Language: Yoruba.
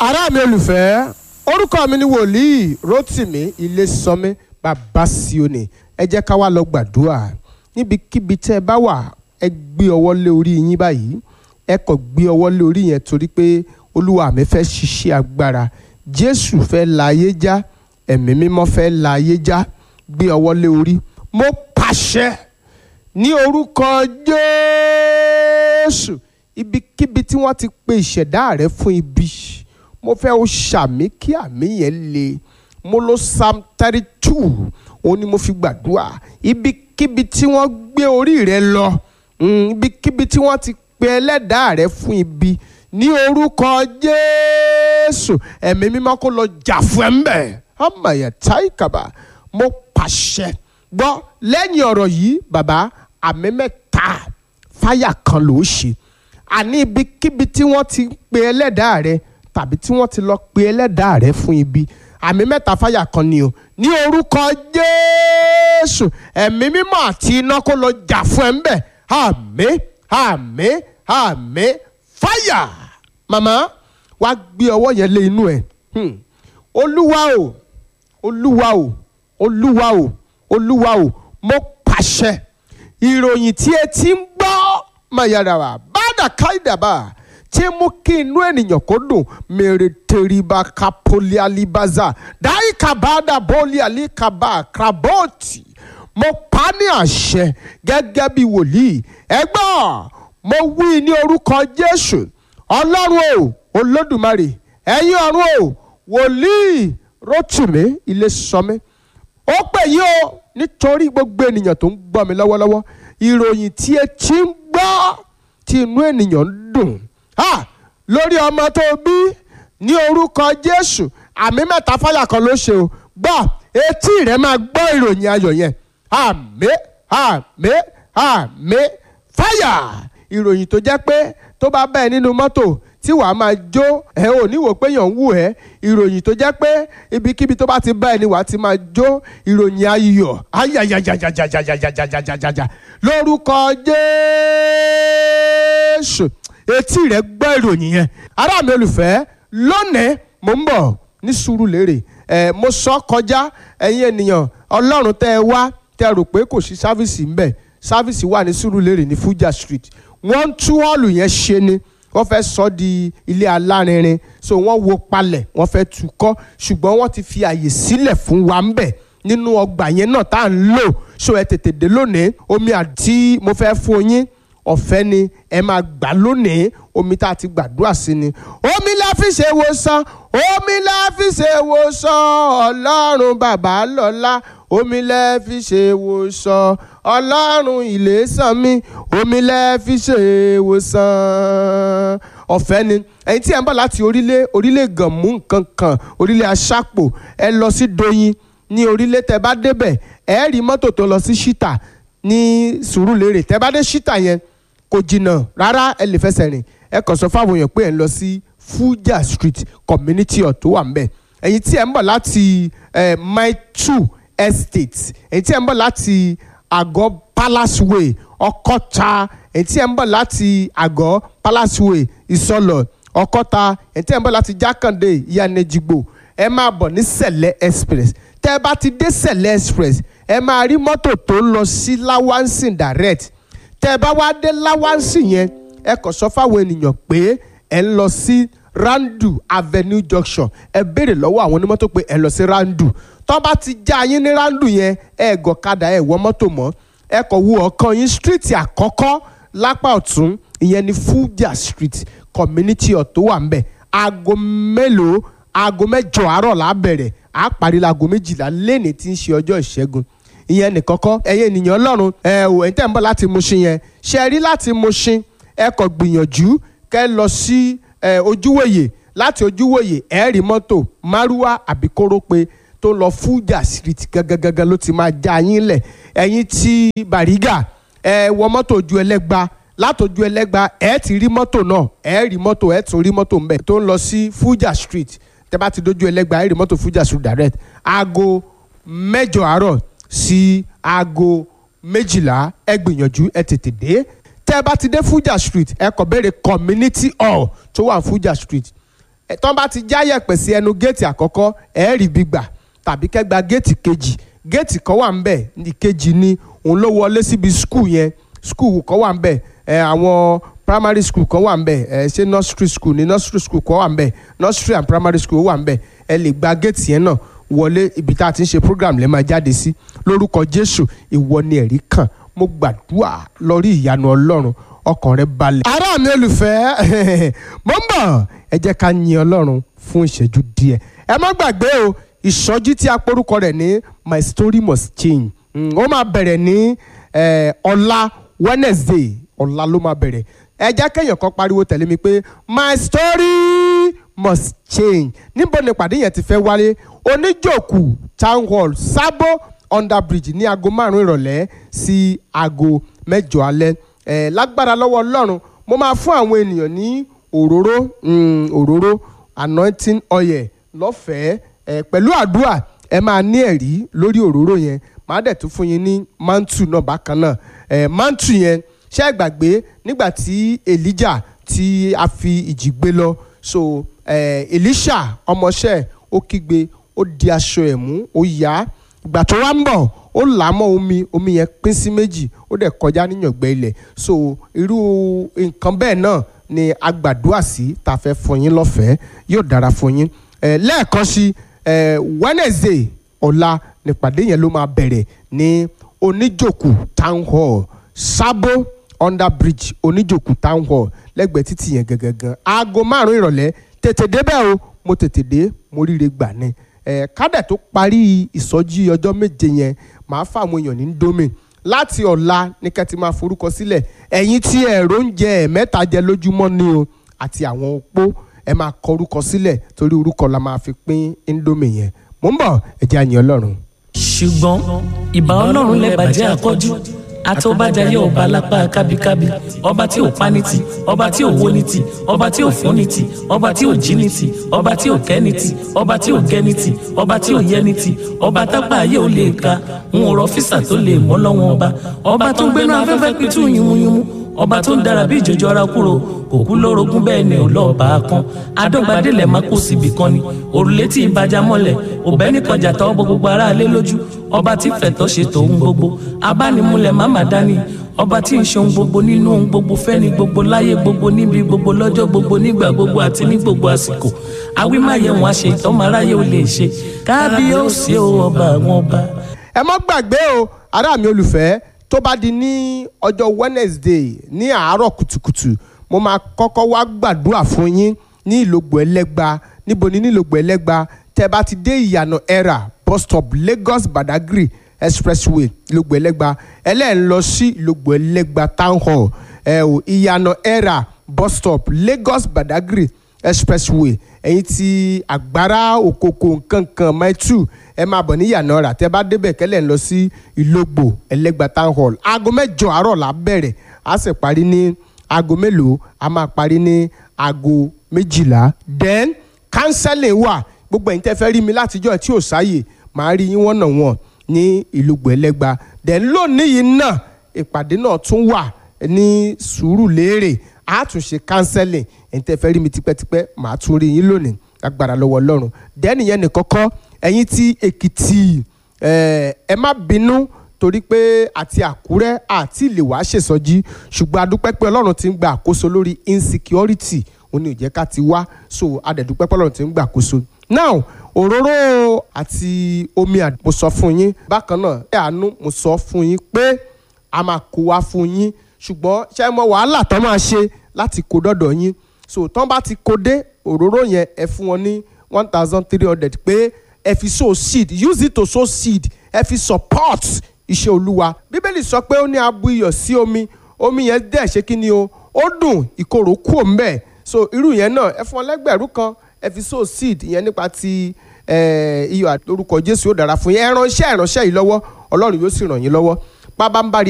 ará mi olùfẹ́ orúkọ mi ni wòlíì rotimi ilésànmí bàbá síòní ẹ jẹ́ ká wá lọ gbàdúrà níbikíbi tẹ́ ẹ bá wà ẹ gbé ọwọ́ lé orí yín báyìí ẹ kàn gbé ọwọ́ lé orí yẹn torí pé olúwa mi fẹ́ ṣiṣẹ́ agbára jésù fẹ́ la ayé já ẹ̀mí mímọ́ fẹ́ la ayé já gbé ọwọ́ lé orí mo pàṣẹ ní orúkọ jésù ibikíbi tí wọ́n ti pe ìṣẹ̀dá rẹ fún ibi mo fẹ́ o ṣàmì kí àmì yẹn le mo lo psalm thirty two òun ni mo fi gbàdúrà ibikíbi tí wọ́n gbé orí rẹ lọ mm, ibikíbi tí wọ́n ti pe ẹlẹ́dàá rẹ fún ibi ní orúkọ jésù ẹ̀mí mímọ́ kó lọ jà fún ẹ̀ ń bẹ̀ ọmọọ̀yà táìkàbà mo pàṣẹ gbọ́ lẹ́yìn ọ̀rọ̀ yìí bàbá àmì mẹ́ta fáyà kan ló ṣe àní ibikíbi tí wọ́n ti pe ẹlẹ́dàá rẹ tàbí tí wọ́n ti lọ pe ẹlẹ́dàá rẹ fún ibi àmì mẹ́ta fáyà kan ni o ní orúkọ jésù ẹ̀mí mímọ́ àti iná kó lọ jà fún ẹ̀ ń bẹ̀ àmín àmín àmín fáyà màmá wàá gbé ọwọ́ yẹn lé inú ẹ̀ hmm. olúwa o olúwa o olúwa o olúwa o mo pàṣẹ ìròyìn tí ẹ ti ń gbọ́ mayarawa bàdà káìdàbà tí mú kí inú ènìyàn kó dùn mèrè tèrìbà kapoli alibaza dáìka bàdà bọ́ọ̀lì àlìkàbà krabọ́ọ̀tì mo pa á ní àṣẹ gẹ́gẹ́ bí wòlíì ẹgbọ́n mo wí ní orúkọ jésù ọlọ́run o olódùmarè ẹ̀yin ọ̀run o wòlíì rótùmí ilé sọmí ó pè yí o nítorí gbogbo ènìyàn tó ń gbọ́ mi lọ́wọ́lọ́wọ́ ìròyìn tí ẹ ti ń gbọ́ tí inú ènìyàn ń dùn ha lórí ọmọ tó bí ní orúkọ jésù àmì mẹ́ta fáyà kan ló ṣe o gbọ́ etí rẹ máa gbọ́ ìròyìn ayọ̀ yẹn àmín àmín àmín fáyà ìròyìn tó jẹ́ pé tó bá bẹ́ẹ̀ nínú mọ́tò tí wàá máa jó ẹ ò ní wò pé yàn ń wù ẹ́ ìròyìn tó jẹ́ pé ibikíbi tó bá ti bá ẹni wàá ti máa jó ìròyìn ayọ̀ ayàyàyàyàyàyàyàyàyàyà lórúkọ jésù etí rẹ gbọ́ ìròyìn yẹn ará mi olùfẹ́ lónìí mo ń bọ̀ ní Sùúrùlérè ẹ mo sọ kọjá ẹ̀yin ènìyàn ọlọ́run tẹ́ ẹ wá tẹ́ ẹ rò pé kò sí sáfìsì ńbẹ̀ sáfìsì wà ní Sùúrùlérè ní Fuja Street wọ́n ń tú họ́ọ̀lù yẹn ṣe ni wọ́n fẹ́ sọ di ilé alárinrin so wọ́n wo palẹ̀ wọ́n fẹ́ tú kọ́ ṣùgbọ́n wọ́n ti fi àyè sílẹ̀ fún wa ńbẹ̀ nínú ọgbà yẹn náà tá à ń lò so ẹ tètè dé lónìí omi àti mo fẹ́ fún yín ọ̀fẹ́ ni ẹ máa gbà lónìí omi tá a ti gbàdúrà sí ni omi la fi ṣe wòsàn omi la fi ṣe wòsàn ọlọ́run bàbá lọ́lá omi lẹ fi ṣe wòsàn ọlọ́run ìlẹ́sàn mi omi lẹ fi ṣe wòsàn ọ̀fẹ́ ni ẹ̀yin tí ẹ̀ ń bọ̀ láti orílẹ̀ orílẹ̀ gànmú nǹkan kan orílẹ̀ aṣápò ẹ lọ sí doyin ní orílẹ̀ tẹ bá débẹ̀ ẹ rí mọ́tò tó lọ sí ṣítà ní Sùúrùlérè tẹ bá dé ṣítà yẹn kò jìnnà rárá ẹ lè fẹsẹ̀ rìn ẹ kàn sọ fáwọn èèyàn pé ẹ ń lọ sí Fuja Street community hall tó wà ńbẹ̀ ẹ̀yin tí ẹ̀ ń bọ̀ láti mile two estate ẹ̀yin tí ẹ̀ ń bọ̀ láti àgọ́ palace way ọkọ́ta ẹ̀yin tí ẹ̀ ń bọ̀ láti àgọ́ palace way ìsọlọ̀ ọkọ́ta ẹ̀yin tí ẹ̀ ń bọ̀ láti jákàndé ìyànẹ́jìgbò ẹ máa bọ̀ ní sẹ̀lẹ̀ express tẹ́ ẹ bá ti dé sẹ̀lẹ̀ express ẹ máa rí mọ́tò tó ń lọ sí lawansin direct tẹ́ ẹ bá wá dé lawansin yẹn ẹ kàn sọ fáwọn ènìyàn pé ẹ ń lọ sí randu avenue junction ẹ béèrè lọ́wọ́ àwọn onímọ́tò pé ẹ lọ sí randu tó bá ti já yín ní randu yẹn ẹ gọ̀kadà ẹ wọ mọ́tò mọ́ ẹ kàn wo ọ̀kan yín street àkọ́kọ́ lápá ọ̀tún ìyẹn ní Fuja street community hall tó wà ń bẹ̀ aago mélòó aago mẹ́jọ àárọ̀ la bẹ̀rẹ̀ à parí laago méjìlá lẹ́ni tí ń ṣe ọjọ́ ìṣẹ́gun ìyẹn nìkan kọ́ ẹ̀yin ènìyàn ọlọ́run ẹ ò ẹ̀ ń tẹ̀ ń bọ̀ láti Mushin yẹn ṣe rí láti Mushin ẹ kàn gbìyànjú kẹ́ lọ sí ojúwòye láti ojúwòye ẹ rí mọ́tò márúwá àbí kórópè tó lọ Fuja street gangan ló ti máa já yín lẹ̀ ẹ̀yin tí Bàrígà ẹ wọ mọ́tò ojú ẹlẹ́gba látọjú ẹlẹ́gba ẹ ti rí mọ́tò náà ẹ rí mọ́tò ẹ tún rí mọ́tò ńbẹ tó ń lọ sí Fuja street tẹ bá ti dojú ẹlẹ́gba ẹ rí mọ́tò Fuja street direct aago mẹ́jọ àárọ̀ sí aago méjìlá ẹ gbìyànjú ẹ tètè dé tẹ́ ẹ bá ti dé Fuja street ẹ kàn béèrè community hall tó wà Fuja street ẹ̀ tán bá ti já yẹ̀pẹ̀ sí ẹnu géètì àkọ́kọ́ ẹ̀ rí bí gbà tàbí kẹ́gba géètì kejì géètì kan wà ńbẹ̀ ìkejì ni òun ló wọlé síbi skul yẹn skul kan wà ńbẹ̀ ẹ̀ àwọn primary school kan wà ńbẹ̀ ẹ̀ ṣé nursery school ni nursery school kan wà ńbẹ̀ nursery and primary school wà ńbẹ̀ ẹ lè gba géètì yẹn náà wọlé ibi tá a ti ń ṣe program lè máa jáde sí lórúkọ jésù ìwọ ni ẹ̀rí kàn mo gbàdúrà lórí ìyanu ọlọ́run ọkàn rẹ balẹ̀. ará mi olùfẹ́ mo ń bọ̀ ẹ jẹ́ ká yin ọlọ́run fún ìṣẹ́jú díẹ̀ ẹ má gbàgbé o ìsọjí tí a porúkọ rẹ̀ ní my story must change Mm, ó máa bẹ̀rẹ̀ ní eh, ọ̀la wednesday ọ̀la ló máa bẹ̀rẹ̀ ẹ jẹ́ kéèyàn kan pariwo tẹ̀lé mi pé my story must change níbo ni ìpàdé yẹn ti fẹ́ wáyé oníjòkù town hall sábó under bridge ní aago márùn-ún ìrọ̀lẹ́ sí aago mẹ́jọ alẹ́ ẹ̀ lágbára lọ́wọ́ ọlọ́run mo máa fún àwọn ènìyàn ní òróró mm, òróró anointing oil lọ́fẹ̀ẹ́ ẹ̀ pẹ̀lú àdúrà ẹ máa ní ẹ̀rí lórí òróró yẹn màá dẹ̀ tún fún yín ní mantu náà bákan náà ẹ̀ mantu yẹn ṣé ẹ gbàgbé nígbà tí elijah tí a fi ìjì gbé lọ so eh, elisha ọmọọṣẹ́ ó kígbe ó di aṣọ ẹ̀ mú ó yá ìgbà tó wá ń bọ̀ ó là á mọ́ omi omi yẹn pín sí méjì ó dẹ̀ kọjá níyàngbẹ́ ilẹ̀ so irú nǹkan bẹ́ẹ̀ náà ni a gbàdúrà sí tá a fẹ́ fún yín lọ́fẹ̀ẹ́ yóò dára fún yín eh, lẹ́ẹ̀kan sí eh, wednesday ọ̀la nípàdé yẹn ló máa bẹ̀rẹ̀ ní oníjòkù town hall sábó under bridge oníjòkù town hall lẹ́gbẹ̀ẹ́ títì yẹn gangan aago márùn ìrọ̀lẹ́ tètè débẹ̀ o mo tètè dé mo ríre gbà ni ẹ̀ kádẹ̀ tó parí ìsọjí ọjọ́ méje yẹn màá fáwọn èèyàn ní domi láti ọ̀la ní kẹ́ ti máa forúkọ sílẹ̀ ẹ̀yin tí ẹ̀rọ ń jẹ ẹ̀mẹ́ta jẹ lójúmọ́ ni o àti àwọn opó ẹ máa kọ orúkọ sílẹ̀ torí orúkọ la máa fi pín indomie yẹn mo ń bọ̀ ẹ jẹ́ àyìn ọlọ́run. ṣùgbọ́n ìbà ọlọ́run lẹ́bàjẹ́ àkọ́jú àtọ́bàjáyé ọba lápá kábíkábí ọba tí ò pa ní ti ọba tí ò wó ní ti ọba tí ò fún ní ti ọba tí ò jí ní ti ọba tí ò kẹ́ ní ti ọba tí ò gẹ́ ní ti ọba tí ò yẹ ní ti ọba tápá ayé ò lè ka ń rọ físà tó lè mọ́ lọ́wọ́ ọba ọba tó ń gbénu afẹ́fẹ́ pitú yúnmúyúnmú ọba tó ń dára bí ìjọjọ ara kúrò kò kú lórogún bẹ́ẹ̀ ni ò lọ́ọ́ bá a kan adọ́gbadélẹ̀ má kó síbi kan ni òrùlé tí ìbàjá mọ́lẹ̀ òbẹ́ nìkan jà tọ́ bọ gbogbo aráalé lójú ọba tí fẹ̀tọ́ ṣe tòun gbogbo abánimúlẹ̀ má má dání ọba tí ń ṣe ohun gbogbo nínú ohun gbogbo fẹ́ni gbogbo láyé gbogbo níbi gbogbo lọ́jọ́ gbogbo nígbà gbogbo àti ní gbogbo àsìkò awímáyẹ̀wọ̀n àṣẹ ìtọ́mọ aráyé ò lè ṣe kábíyèsí o ọba àwọn ọba. ẹ mọ́ gbàgbé o ará mi olùfẹ́ tó bá di ní ọjọ́ wednesday ní àárọ̀ kùtùkùtù mo máa kọ́kọ́ wá gbàdúrà fún yín ní ìlògbò ẹlẹ́gba níbo ni ní ìlògbò ẹlẹ́gba tẹ́ bá ti dé ìyànà era bus stop lagos badagry expressway ìlògbò ẹlẹ́gba ẹlẹ́ẹ̀ ń lọ sí ìlògbò ẹlẹ́gba town hall ẹ o ìyànà era bus stop lagos badagry expressway ẹ̀yin ti àgbára òkòkò nkankan mile two ẹ máa bọ̀ ní ìyànà rà tẹ́ bá débẹ̀ kẹ́lẹ́ ń lọ sí ìlògbò ẹlẹ́gba town hall aago mẹ́jọ àárọ̀ là bẹ̀rẹ̀ á sì parí ní aago mélòó a máa parí ní aago méjìlá then counseling wà gbogbo ẹ̀yin tẹ́ fẹ́ rí mi látijọ́ tí ò sáyè màá rí yín wọ́n nà wọ́n ní ìlúgbò ẹlẹ́gba then lónìí yìí náà ìpàdé náà tún wà ní Sùúrùlérè a tún ṣe counseling ẹ̀yin tẹ́ fẹ́ rí mi tipẹ́tipẹ́ màá tún rí yín lónìí agbára lọ́wọ́ Ọlọ́run then ìyẹn nìkan kọ́ ẹ̀yin tí Èkìtì ẹ má bínú torí pé àti àkúrẹ́ àti ìlè wàá ṣèsọjí ṣùgbọ́n adúpẹ́ pé ọlọ́run ti ń gba àkóso lórí insecurity òun ni ò jẹ́ ká ti wá so adẹ̀dúpẹ́ pé ọlọ́run ti ń gba àkóso. now òróró àti omi àdó mo sọ fún yín bákan náà ẹ àánú mo sọ fún yín pé a máa kó wá fún yín ṣùgbọ́n ṣé mo wàhálà tán máa ṣe láti kó dọ́dọ̀ yín so tán bá ti kó dé òróró yẹn ẹ fún wọn ní one thousand three hundred pé ẹ fi sow seed use it to sow seed ẹ fi support iṣẹ́ olúwa bíbélì sọ pé ó ní abu iyọ̀ sí omi omi yẹn dẹ̀ ṣe kí ni o ó dùn ìkorò kú òun bẹ́ẹ̀ so irú yẹn náà ẹ fún wọn lẹ́gbẹ̀rún kan ẹ fi sow seed yẹn nípa ti iyọ̀ àti orúkọ jésù yóò dára fún yín ẹ ràn iṣẹ́ ìránṣẹ́ yìí lọ́wọ́ ọlọ́run yóò sì ràn yín lọ́wọ́ pábánbárì